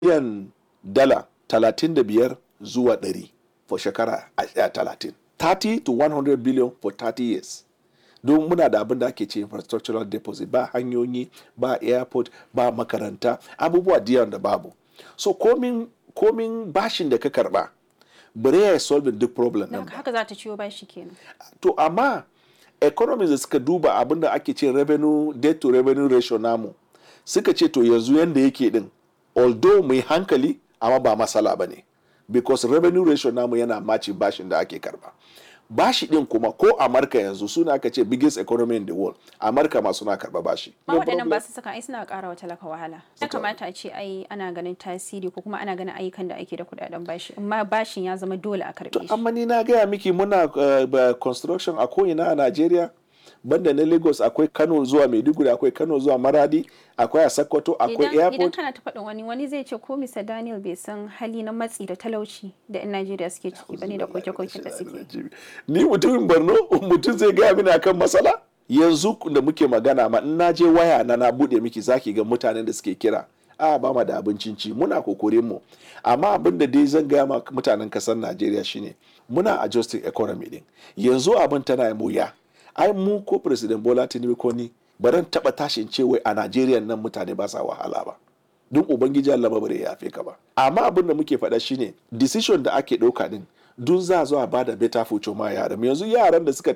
biliyan dala 35 zuwa 100 for shekara a- a 30 30 to 100 billion for 30 years don muna da abin da ake ce infrastructural deposit ba hanyoyi ba airport ba makaranta abubuwa diyan da babu so komin komin bashin da ka karba bare ya solve duk problem Don din haka ba haka za ta ciwo bashi kenan. to amma economies da suka duba abin da ake ce revenue debt to revenue ratio namu suka ce to yanzu yanda yake din although mai hankali amma ba masala ba ne because revenue ratio namu yana maci bashin da ake karba bashi din kuma ko amurka yanzu suna aka ce biggest economy in the world amurka ma suna karba bashi Ma No waɗannan problem. ba su saka ai suna ƙara wa talaka wahala. Ya Suka- kamata a ce ai ana ganin tasiri ko kuma ana ganin ayyukan da ake da kuɗaɗen bashi. Amma bashin ya zama dole a karɓe shi. amma ni na gaya miki muna uh, ba- construction a ko'ina a Najeriya banda na Lagos akwai Kano zuwa Maiduguri akwai Kano zuwa Maradi akwai a Sokoto akwai Idan, idan airport kana ta faɗin wani wani zai ce ko Mr. Daniel bai san hali na matsi da talauci da 'yan Najeriya suke ciki bane da koke-koken da suke. ni mutumin Borno mutum zai gaya mini akan matsala yanzu da muke magana ma in na je waya na na bude miki zaki ga mutanen da suke kira a ba ma da abincin ci muna kokorin mu amma abin da dai zan gaya ma mutanen kasar Najeriya shine muna adjusting economy din yanzu abin tana yin wuya ai mu ko president Bola Tinubu ko ni baran taba tashin ce wai a Najeriya nan mutane ba sa wahala ba don ubangiji Allah ba bare ya yafe ka ba amma abin da muke faɗa shine decision da ake ɗauka din dun za a zo a bada better future ma yaran yanzu yaran da suka